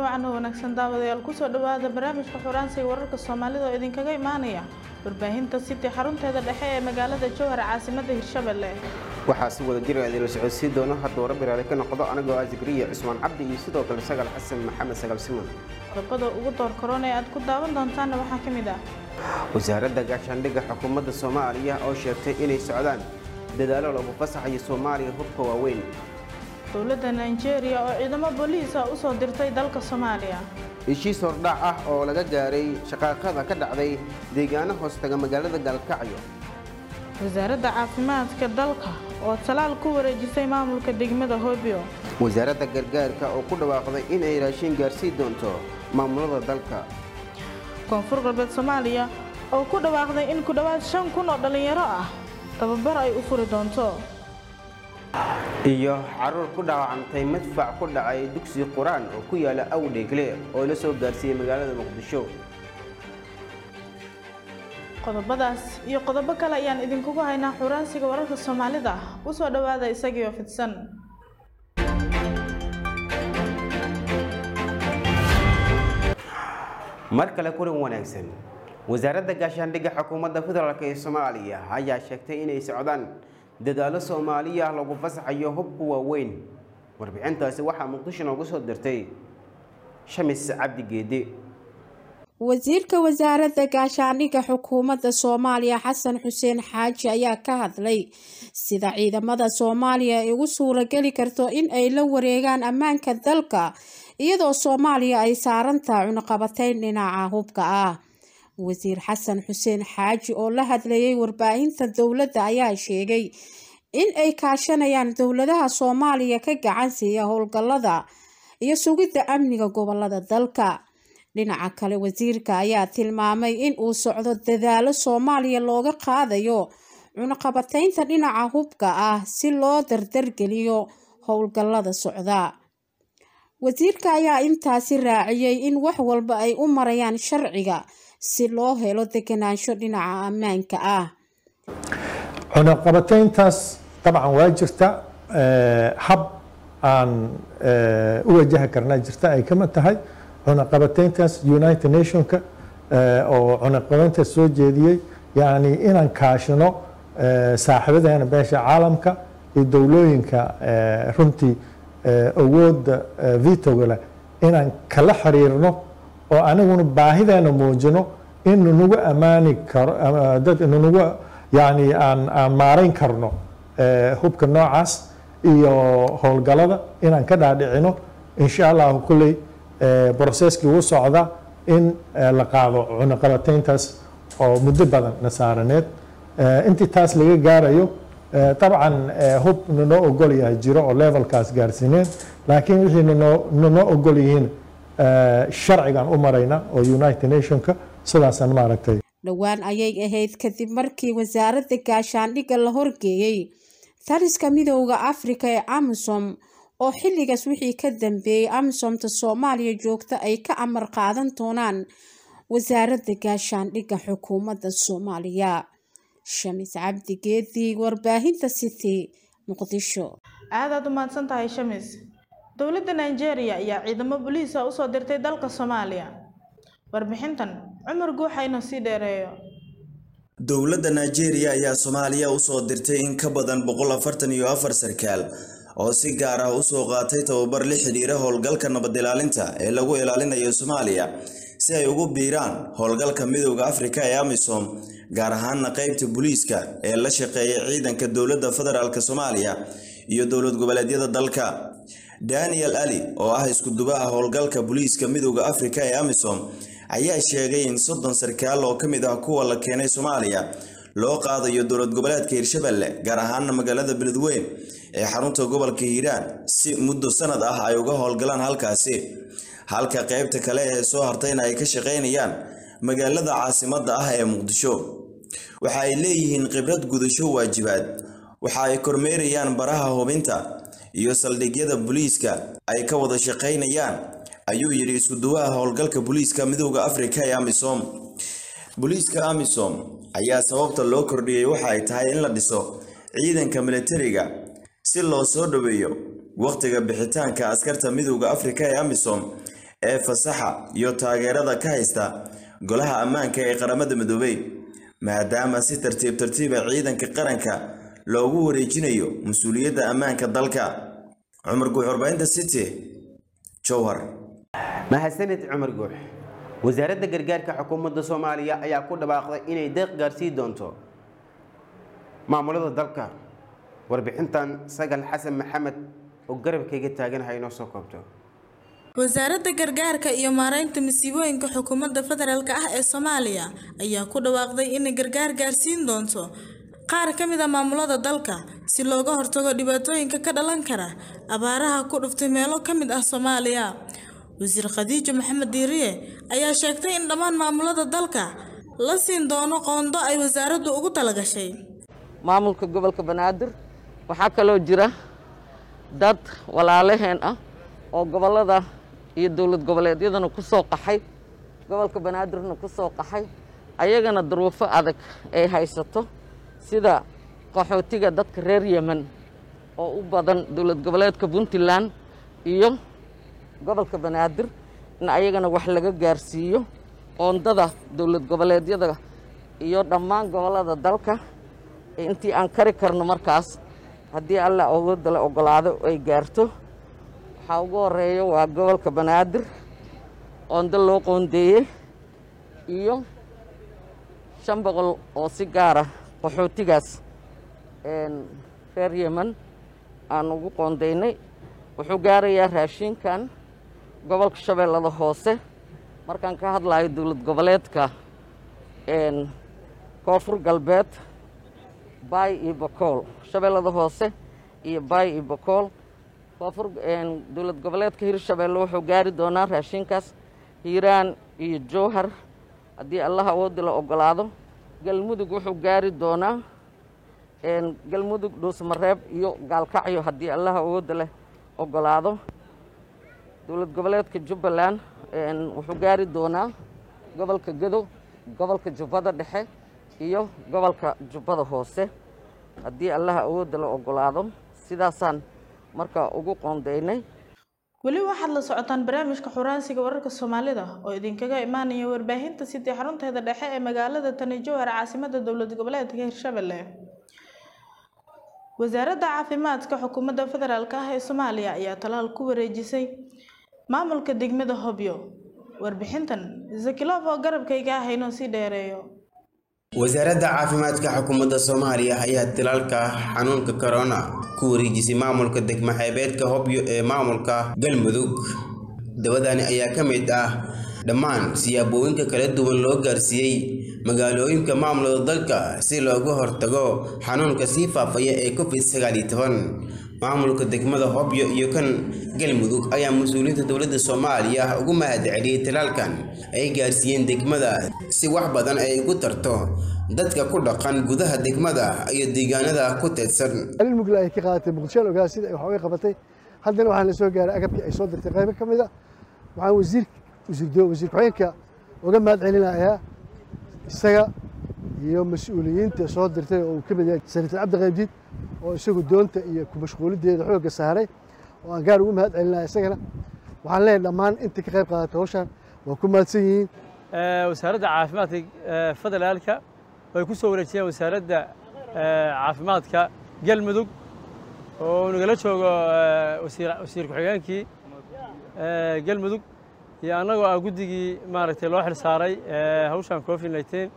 wacan oo wanaagsan daawadayaal kusoo dhawaada barnaamijka xuraansiga wararka soomaalida oo idinkaga imaanaya warbaahinta city xarunteeda dhexe ee magaalada jowhar caasimada hirshabelle waxaa si wada jir idinla socodsiin doono hadduu rabbi raali ka noqdo anigoo ah zikriya cusmaan cabdi iyo sidoo kale sagal xasan maxamed sagal siman qodobada ugu door korona ee aad ku daawan doontaanna waxaa ka mid ah wasaaradda gaashaandhigga xukuumadda soomaaliya oo sheegtay inay socdaan dadaalo lagu fasaxayo soomaaliya hubka waaweyn dowladda nigeria oo ciidamo booliisa usoo dirtay dalka soomaaliya heshiis hordhac ah oo laga gaaray shaqaaqada ka dhacday deegaano hoostaga magaalada gaalkacyo wasaaradda caafimaadka dalka oo talaal ku wareejisay maamulka degmada hobyo wasaaradda gargaarka oo ku dhawaaqday inay raashin gaarsiin doonto maamulada dalka koonfur galbeed soomaaliya oo ku dhawaaqday in ku dhowaad shan kun oo dhallinyaro ah tababar ay u furi doonto iyo caruur ku dhaawacantay madfac ku dhacay dugsi qur-aan oo ku yaala awdheegle oo la soo gaarsiiyey magaalada muqdisho qodobadaas iyo qodobo kale ayaan idinkugu haynaa xuraansiga wararka soomaalida usoo dhowaada isagiioo fidsan mar kale kulan wanaagsan wasaaradda gaashaandhigga xukuumadda federaalk ee soomaaliya ayaa sheegtay inay socdaan dadaalo soomaaliya lagu fasaxayo hubka waaweyn warbixintaasi waxaa muqdisho noogu soo dirtay shamis cabdi geede wasiirka wasaaradda gaashaandhigga xukuumadda soomaaliya xasan xuseen xaaji ayaa ka hadlay sida ciidamada soomaaliya ay ugu suurageli karto in ay la wareegaan ammaanka dalka iyadoo soomaaliya ay saarantaha cunaqabateyn dhinaca hubka ah wasiir xasan xuseen xaaji oo la hadlayay warbaahinta dowladda ayaa sheegay in ay kaashanayaan dowladaha soomaaliya ka gacan siiya howlgallada iyo sugidda amniga gobolada dalka dhinaca kale wasiirka ayaa tilmaamay in uu socdo dadaalo soomaaliya looga qaadayo cunaqabateynta dhinaca hubka ah si loo dardargeliyo howlgallada socda wasiirka ayaa intaasi raaciyey in wax walba ay u marayaan sharciga si loo helo deganaansho dhinaca ammaanka ah cunaqabateyntaas dabcan waa jirta hab aan u wajahi karnaa jirta ay kamid tahay cunaqabateyntaas united nationka oo cunaqabateyntaas soo jeediyey yani inaan kaashino saaxiibadeena beesha caalamka iyo dowlooyinka runtii awooda vitoga leh inaan kala xiriirno oo aniguna baahideena muujino in nunagu ammaani karo dad nunagu yani aan aan maarayn karno hubka noocaas iyo howlgalada inaan ka dhaadhicino insha allahu kulley broseskii wuu socda in la qaado cunaqabateyntaas oo muddo badan nasaaraneed intii taas laga gaarayo dabcan hub nanoo ogol yahay jiro oo levelkaas gaarsiineen laakiin wixii nanoo ogol yihiin sharcigan u marayna oo united nationka sidaasaan maaragtay dhowaan ayay ahayd kadib markii wasaaradda gaashaandhigga la horgeeyey taliska midooda afrika ee amisom oo xilligaas wixii ka dambeeyey amisomta soomaaliya joogta ay ka amar qaadan doonaan wasaaradda gaashaandhigga xukuumadda soomaaliya shamis cabdi geedi warbaahinta city muqdisho aadaad u mahadsan tahay shamis dowladda nigeria ayaa ciidamo boliisa usoo dirtay dalka soomaaliya warbixintan cumar guuxa inuu sii dheereeyo dowladda nigeria ayaa soomaaliya usoo dirtay in ka badan boqol afartan iyo afar sarkaal oo si gaar ah usoo qaatay tababar la xidhiira howlgalka nabad ilaalinta ee lagu ilaalinayo soomaaliya si ay ugu biiraan howlgalka midooda afrika ee amisom gaar ahaana qeybta booliiska ee la shaqeeya ciidanka dowladda federaalk soomaaliya iyo dowlad goboleedyada dalka daniel ali oo ah iskudubaha howlgalka booliiska midooda afrika ee amisom ayaa sheegay in soddon sarkaal oo ka mid ah kuwa la keenay soomaaliya loo qaadayo dowlad goboleedka hirshabelle gaar ahaana magaalada beledweyn ee xarunta gobolka hiiraan si muddo sanad ah ay uga howlgalaan halkaasi halka qeybta kale ee soo hartayna ay ka shaqaynayaan magaalada caasimadda ah ee muqdisho waxa ay leeyihiin khibrad gudasho waajibaad waxa ay kormeerayaan baraha hubinta iyo saldhigyada booliiska ay ka wada shaqaynayaan ayuu yidhi iskuduwaha howlgalka booliiska midooda afrika ee amisom booliiska amisom ayaa sababta loo kordhiyey waxa ay tahay in la dhiso ciidanka militariga si loo soo dhoweeyo wakhtiga bixitaanka askarta midooda afrika ee amisom ee fasaxa iyo taageerada ka haysta golaha ammaanka ee qaramada midoobey maadaama si tartiib tartiiba ciidanka qaranka loogu wareejinayo mas-uuliyadda ammaanka dalka cumar guux warbaahinta city jowhar mahadsanid cumar guux wasaaradda gargaarka xukuumadda soomaaliya ayaa ku dhawaaqday inay deeq gaarsii doonto maamulada dalka warbixintan sagal xasan maxamed oo garabkayga taaganaha inoo soo koobto wasaaradda gargaarka iyo maareynta masiibooyinka xukuumadda federaalk ah ee soomaaliya ayaa ku dhawaaqday inay gargaar gaarsiin doonto qaar ka mid a maamulada dalka si looga hortago dhibaatooyinka ka dhalan kara abaaraha ku dhuftay meelo ka mid ah soomaaliya wasiir khadiijo maxamed diiriye ayaa sheegtay in dhammaan maamulada dalka la siin doono qoondo ay wasaaraddu ugu talagashay maamulka gobolka banaadir waxaa kaloo jira dad walaalaheen ah oo gobollada iyo dowlad goboleedyadana ku soo qaxay gobolka banaadirna ku soo qaxay ayagana duruufo adag ay haysato sida qaxootiga dadka reer yemen oo u badan dowlad goboleedka puntland iyo gobolka banaadir in ayagana wax laga gaarsiiyo oondada dowlad goboleedyada iyo dhammaan gobollada dalka intii aan kari karno markaas haddii alla awoodda la ogolaado ay gaarto waxaa ugu horeeya waa gobolka banaadir oondo loo qoondeeyey iyo shan boqol oo si gaara qaxootigaas reer yemen aan ugu qoondaynay wuxuu gaarayaa raashinkan gobolka shabeellada hoose markaan ka hadlayo dowlad goboleedka koonfur galbeed baay iyo bakool shabeellada hoose iyo baay iyo bakool koonfur dowlad goboleedka hirshabeelle wuxuu gaari doonaa raashinkaas hiiraan iyo jowhar haddii allah awoodda la ogolaado galmudug wuxuu gaari doonaa galmudug dhuusmareeb iyo gaalkacyo haddii allah awoodda leh ogolaado dowlad goboleedka jubbaland wuxuu gaari doonaa gobolka gedo gobolka jubbada dhexe iyo gobolka jubbada hoose haddii allah awoodda la ogolaado sidaasaan markaa ugu qoondaynay weli waxaad la socotaan barnaamijka xuraansiga wararka soomaalida oo idinkaga imaanaya warbaahinta sidii xarunteeda dhexe ee magaalada tani jowhar caasimada dowlad goboleedka hirshabelle wasaaradda caafimaadka xukuumadda federaalk ah ee soomaaliya ayaa talaal ku wareejisay maamulka degmada hobyo warbixintan zakilof oo garabkayga ah inoo sii dheereeyo wasaaradda caafimaadka xukuumadda soomaaliya ayaa tilaalka xanuunka corona ku wareejisay maamulka degmo xeebeedka hobyo ee maamulka galmudug dabadani ayaa ka mid ah dhammaan siyaabooyinka kala duwan loo gaarsiiyey magaalooyinka maamulada dalka si looga hortago xanuunka sii faafaya ee covid sagaal iyo toban maamulka degmada hobyo iyo kan galmudug ayaa mas-uuliyiinta dowladda soomaaliya ugu mahadceliyey talaalkan ay gaarsiiyeen degmada si wax badan ay ugu tarto dadka ku dhaqan gudaha degmada iyo deegaanada ku teedsan mugla ay ka qaadatay muqdishoan ogaa sida ay wax uga qabatay haddana waxaan la soo gaaray agabkii ay soo dirtay qaybo ka mid a waxaan wasiir wasiir wasiir ku-xigeenka uga mahad celinayaa isaga iyo mas-uuliyiinta soo dirtay oo uu ka mid yahay senator cabdi qaybdiid oo isagu doonta iyo ku mashquulideeda xoogga saaray oo aan gaar ugu mahad celinaya isagana waxaan leeyahay dhammaan inta ka qayb qaadatay hawshan waa ku mahadsan yihiin wasaaradda caafimaadka federaalka way ku soo wareejiyeen wasaaradda caafimaadka galmudug oo nagala joogo wasiir ku-xigeenkii galmudug iyo annagoo ah guddigii maaragtay loo xil saaray hawshan covid nineteen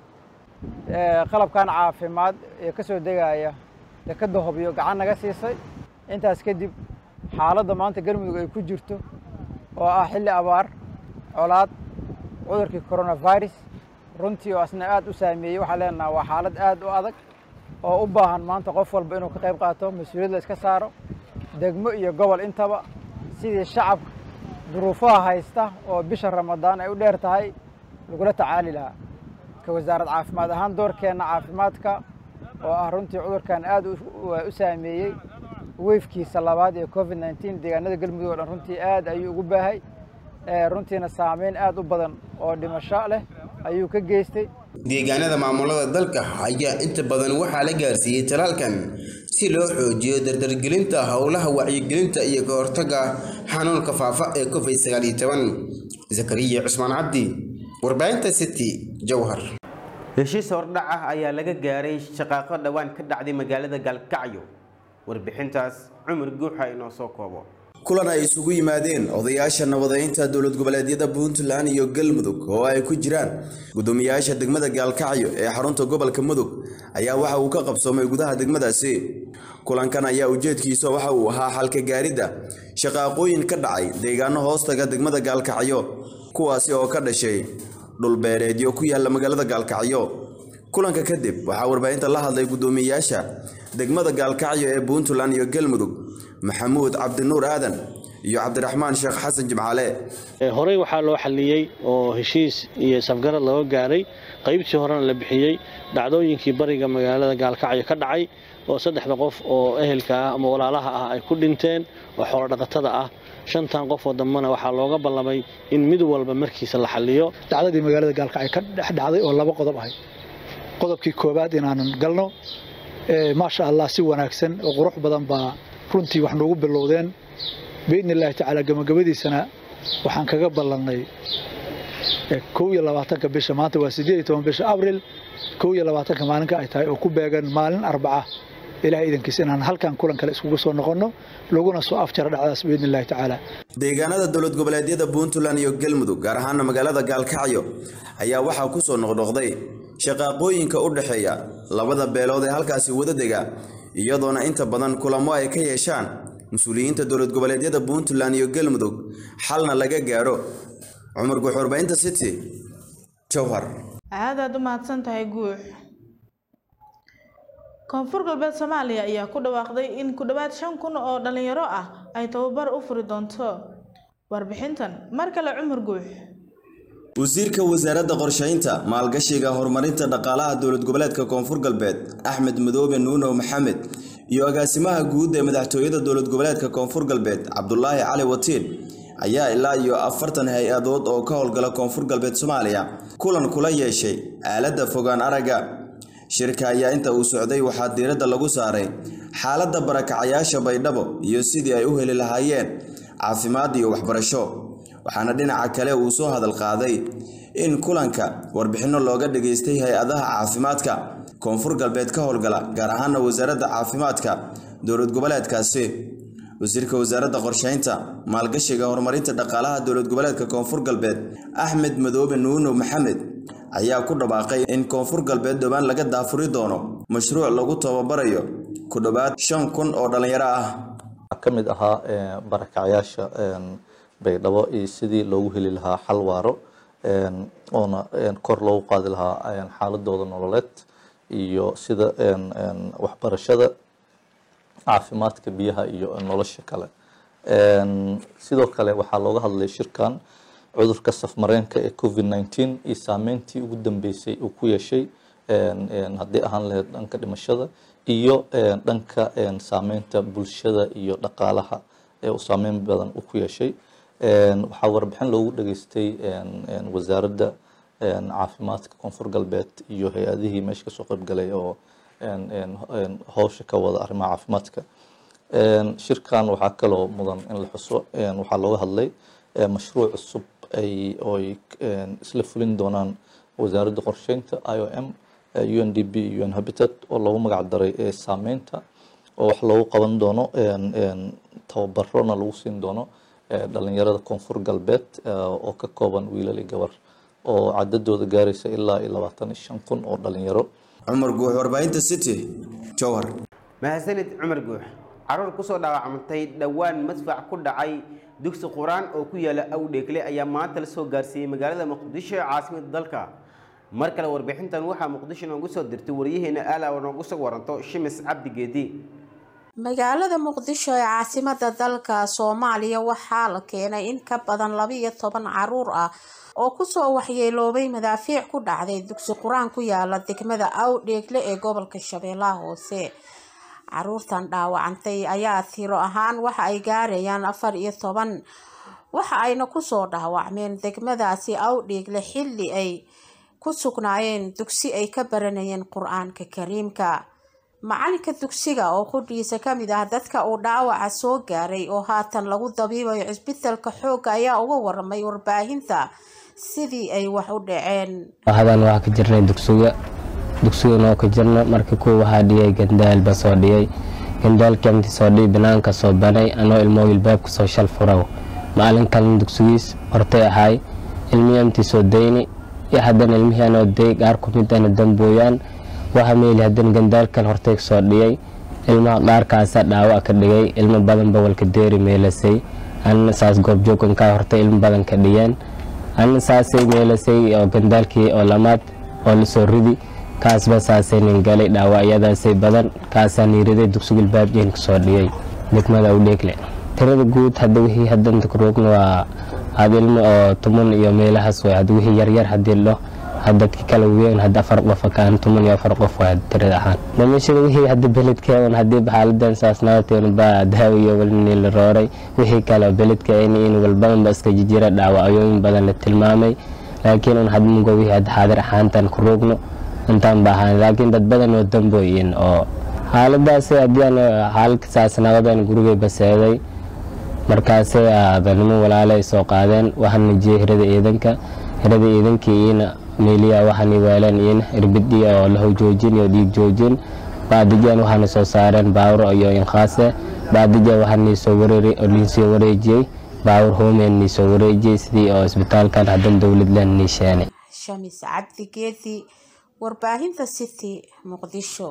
qalabkan caafimaad ee ka soo degaya dekadda hobyo gacan naga siisay intaas kadib xaaladda maanta galmudug ay ku jirto oo ah xilli abaar colaad cudurkii coronavirus runtii oo asna aad u saameeyey waxaan leenaha waa xaalad aad u adag oo u baahan maanta qof walba inuu ka qayb qaato mas-uuliyad la iska saaro degmo iyo gobol intaba sidii shacabka duruufaha haysta oo bisha ramadaan ay u dheer tahay lagula tacaali lahaa ka wasaarad caafimaad ahaan doorkeenna caafimaadka oo ah runtii cudurkan aad u saameeyey weyfkiisa labaad ee covid nneteen deegaanada galmudug o dhan runtii aad ayuu ugu baahay runtiina saameyn aad u badan oo dhimasho leh ayuu ka geystay deegaanada maamulada dalka ayaa inta badan waxaa la gaarsiiyey talaalkan si loo xoojiyo dardargelinta howlaha wacyigelinta iyo ka hortagga xanuunka faafa ee covid sagaal iyo toban zakariya cusmaan cabdi warbaahinta city jowhar heshiis hordhac ah ayaa laga gaaray shaqaaqo dhowaan ka dhacday magaalada gaalkacyo warbixintaas cumar guuxa inoo soo koobo kulan ay isugu yimaadeen odayaasha nabadeynta dowlad goboleedyada puntland iyo galmudug oo ay ku jiraan gudoomiyaasha degmada gaalkacyo ee xarunta gobolka mudug ayaa waxa uu ka qabsoomay gudaha degmadaasi kulankan ayaa ujeedkiisa waxa uu ahaa xalka gaaridda shaqaaqooyin ka dhacay deegaano hoostaga degmada gaalkacyo kuwaasi oo ka dhashay dhulbeereedyo ku yaala magaalada gaalkacyo kulanka kadib waxaa warbaahinta la hadlay gudoomiyaasha degmada gaalkacyo ee puntland iyo galmudug maxamuud cabdinuur aadan iyo cabdiraxmaan sheekh xasan jimcaale horey waxaa loo xalliyey oo heshiis iyo safgarad looga gaaray qaybtii horena la bixiyey dhacdooyinkii bariga magaalada gaalkacyo ka dhacay oo saddexda qof oo ehelka ah ama walaalaha ah ay ku dhinteen oo xoolodhaqatada ah shantan qof oo dambena waxaa looga ballamay in mid walba markiisa la xalliyo dhacdadii magaalada gaalkacyo ka dhex dhacday oo laba qodob ahay qodobkii koowaad inaanan galno maasha allah si wanaagsan oo qurux badan baa runtii wax noogu bilowdeen biidni illaahi tacaala gabagabadiisana waxaan kaga ballannay kow iyo labaatanka bisha maanta waa siddeed iyo toban bisha abril kow iyo labaatanka maalinka ay tahay oo ku beegan maalin arbaca ilahay idankiisa inaan halkan kulan kale iskugu soo noqonno laguna soo afjaro dhacdaas biidni illaahi tacaala deegaanada dowlad goboleedyada puntland iyo galmudug gaar ahaana magaalada gaalkacyo ayaa waxaa ku soo noqnoqday shaqaaqooyinka u dhexeeya labada beelood ee halkaasi wada dega iyadoona inta badan kulamo ay ka yeeshaan mas-uuliyiinta dowlad goboleedyada puntland iyo galmudug xalna laga gaadho cumar guux warbaahinta city jowhar aad aad u mahadsan tahay guux koonfur galbeed soomaaliya ayaa ku dhawaaqday in ku dhowaad shan kun oo dhalinyaro ah ay tababar u furi doonto warbixintan mar kale cumar guux wasiirka wasaaradda qorshaynta maalgashiga horumarinta dhaqaalaha dowlad goboleedka koonfur galbeed axmed madoobe nuuno maxamed iyo agaasimaha guud ee madaxtooyada dowlad goboleedka koonfur galbeed cabdulaahi cali watiin ayaa ilaa iyo afartan hay-adood oo ka howlgala koonfur galbeed soomaaliya kulan kula yeeshay aaladda fogaan aragga shirka ayaa inta uu socday waxaa diiradda lagu saaray xaaladda barakacayaasha baydhabo iyo sidii ay u heli lahaayeen caafimaad iyo waxbarasho waxaana dhinaca kale uu soo hadal qaaday in kulanka warbixinno looga dhageystay hay-adaha caafimaadka koonfur galbeed ka howlgala gaar ahaana wasaaradda caafimaadka dowlad goboleedkaasi wasiirka wasaaradda qorsheynta maalgashiga horumarinta dhaqaalaha dowlad goboleedka koonfur galbeed axmed madoobe nuuno maxamed ayaa ku dhawaaqay in koonfur galbeed dhowaan laga daafuri doono mashruuc lagu tababarayo ku dhowaad shan kun oo dhalinyaro ah ka mid ahaa barakacyaasha baydhabo iyo sidii loogu heli lahaa xal waaro oona kor loogu qaadi lahaa xaaladooda nololeed iyo sida waxbarashada caafimaadka biyaha iyo nolosha kale sidoo kale waxaa looga hadlay shirkan cudurka safmareenka ee covid nineteen iyo saameyntii ugu dambeysay uu ku yeeshay haddii ahaan lahayd dhanka dhimashada iyo dhanka saameynta bulshada iyo dhaqaalaha ee uu saameyn badan uu ku yeeshay waxaa warbixin loogu dhageystay wasaaradda caafimaadka koonfur galbeed iyo hay-adihii meesha kasoo qaybgalay oo howsha ka wada arrimaha caafimaadka shirkan waxaa kaloo mudan in la xuso waxaa looga hadlay mashruuc cusub ay oy isla fulin doonaan wasaaradda qorsheynta i o m u n d b u n habitat oo loogu magac daray saameynta oo wax loogu qaban doono tababarona lagu siin doono dhalinyarada koonfur galbeed oo ka kooban wiilal iyo gabar oo cadadooda gaaraysa ilaa iyo labaatan iyo shan kun oo dhalinyaro cumar guux warbaahinta city jowhar mahadsanid cumar guux caruur kusoo dhaawacmantay dhowaan madfac ku dhacay dugsi qur-aan oo ku yaala awdheegle ayaa maanta la soo gaarsiiyey magaalada muqdisho ee caasimada dalka mar kale warbixintan waxaa muqdisho noogu soo dirtay waryaheena aala oo noogu soo waranto shimis cabdi geedi magaalada muqdisho ee caasimada dalka soomaaliya waxaa la keenay in ka badan labiiyo toban caruur ah oo kusoo waxyeeloobay madaafiic ku dhacday dugsi qur-aan ku yaala degmada awdheegle ee gobolka shabeellaha hoose caruurtan dhaawacantay ayaa tiro ahaan waxa ay gaarayaan afar iyo toban waxa ayna kusoo dhaawacmeen degmadaasi awdheegle xilli ay ku sugnaayeen dugsi ay ka baranayeen qur-aanka kariimka macalinka dugsiga oo qudhiisa kamid ah dadka uu dhaawaca soo gaaray oo haatan lagu dabiibayo cisbitalka xoogga ayaa uga waramay warbaahinta sidii ay wax u dhaceen hadan waxaa ka jirnay dugsiga dugsigan oo ka jirna marka kuwa waxaa dhiyay gandaal ba soo dhiyay gandaalkii intii soo dhiyi banaanka soo banay anoo ilmoo ilbaabka soo shal furaw maalin kalena dugsigiis hortay ahaay ilmihii intii soo dayni iyo haddana ilmihii anoo day qaar ku mid ana dambooyaan waxa meeli haddana gandaalkan hortay soo dhiyay ilmaha qaarkaasa dhaawac ka dhigay ilmo badan bawalka deeri meelasay anna saas goobjoogankaa hortay ilmo badan ka dhiyeen anna saasay meelasay oo gandaalkii oo lamaad oo lasoo ridi kaasba saasay nin galay dhaawacyadaasay badan kaasaa niiriday dugsigul baabjeen kasoo dhiyay degmada u dheegle tirada guud hadda wixii hadanta kuroogna waa had ilmo oo tuman iyo meelahaas way hadda wixii yaryar haddii lo dadki kala weyn hadda afar qof kaan tuman iyo afar qof waa tirada ahaan dhimashada wixii hadda beledkeedan haddii xaaladan saas naateen baa daawo iyo walni la rooray wixii kale beledka in in walbadan ba iska jijira dhaawacooyin badan la tilmaamay laakiin un hadda mugo wixii hadda xaadir ahaantan ku roogno intaan ba ahaan laakiin dad badan oo dambooyin oo xaaladaas haddii aan xaaladka saas nabadan gurigay baseeday markaasay aadanimo walaale ay soo qaadeen waxaan najiyey hirada ciidanka hirada ciidankii iina meeliya waxaan waaleen iina irbidi oo lahow joojin iyo dhiig joojin baadijan waxaana soo saareen baawur iyo inkaase baadija waxaan niisoo wareeri oo niisoo wareejiyey baawur hoomeen niisoo wareejiyey sidii oo isbitaalkan haddan dowladland niisheenay shamis cabdi geedi warbaahinta city muqdisho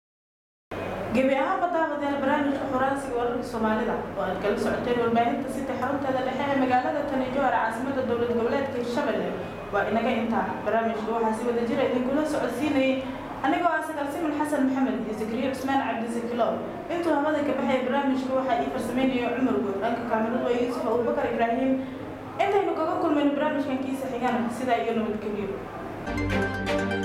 gebi ahaanba daawadayaal barnaamijka xoraansiga wararka soomaalida oo aad kala socoteen warbaahinta sita xarunteeda dhexe ee magaalada tani jowhar caasimada dowlad goboleedka hirshabelle waa inaga intaa barnaamijka waxaa si wada jira idinkula socodsiinayay anigoo ah sagaal simin xasan maxamed iyo zakariya cusmaan cabdisakilow intuu hamada ka baxay barnaamijka waxaa ii farsameynaya cumar guud dhanka kaamiradu waa yuusuf abubakar ibraahim intaynu kaga kulmayno barnaamijkan kiisa xigana sidaa iyo nabadgelyo